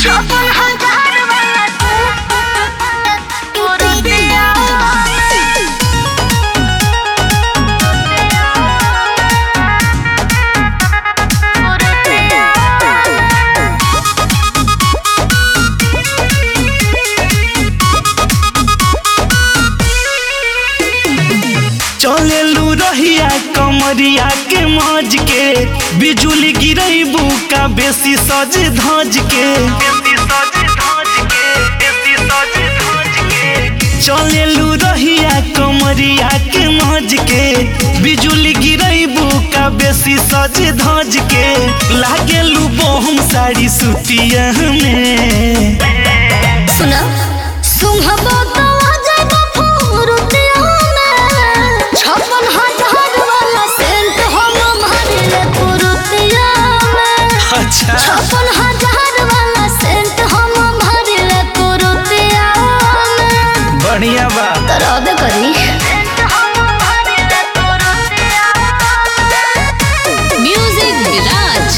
छप्पन हजार वाला कुर्तिया चलेलू रहिया कमरिया के मौज के बिजुली गिरैबू का बेसी सज धज के चलेलू रहिया कमरिया के मौज के बिजुली गिरैबू का बेसी सज धज के लागेलू बहुम साड़ी सुतिया में सुना सुंघबो तो आ जाएगा फुरुतिया में छप्पन हजार वाला सेंट हम मारिले फुरुतिया में अच्छा छप्पन हजार वाला सेंट हम मारिले फुरुतिया में बढ़िया बा तरह करी म्यूजिक विराज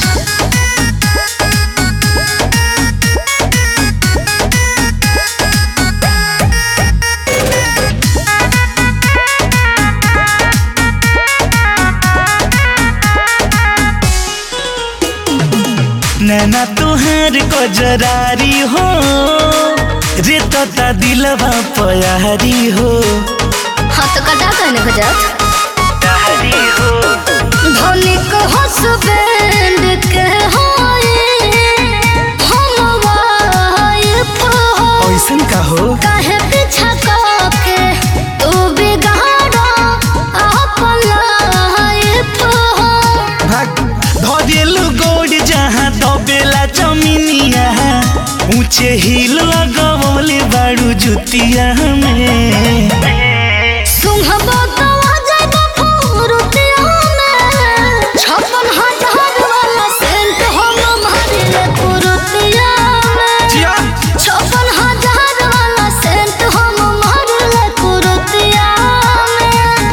नैना तुहार को जरारी हो रे तता दिलवा पयारी हो हाँ तो कटा कहने को जात प्यारी हो धनिक हसबैंड के होए हम वाइफ हो ऐसन का हो काहे पीछा के तू बिगाड़ो अपन लाइफ हो भाग धरेलू गोड़ जहाँ दबेला जमीनिया ऊंचे हिल लगवले बाड़ू जुतिया में सुंघबो तो आ जाएगा फुरुतिया में छप्पन हजार वाला सेंट हम मारिले फुरुतिया में जिया छप्पन हजार वाला सेंट हम मारले कुरुतिया में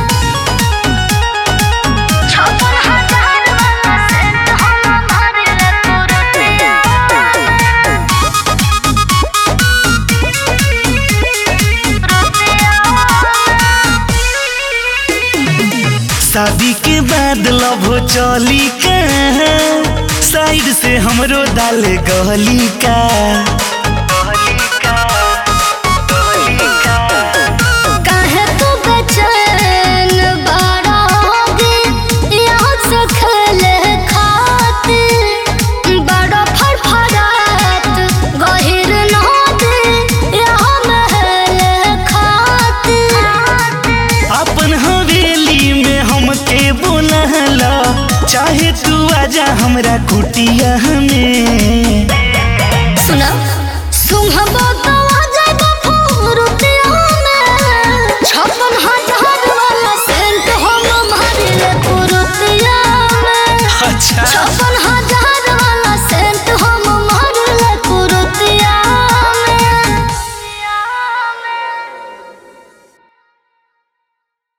छप्पन हजार वाला सेंट हम मारले कुरुतिया शादी के बाद लव चली का साइड से हमरो डाल गहली का काहे तू बेचैन बड़ा होगी यहाँ से खेले खातिर बड़ा फड़फड़ात गहिर नदी यहाँ महल खातिर अपन हवेली में हमके बोलहला चाहे तू आजा हमरा कुटिया में सुना सुंघबो तो आ जाएगा फुरुतिया में छप्पन हजार वाला सेंट हम मारिले फुरुतिया में अच्छा छप्पन हजार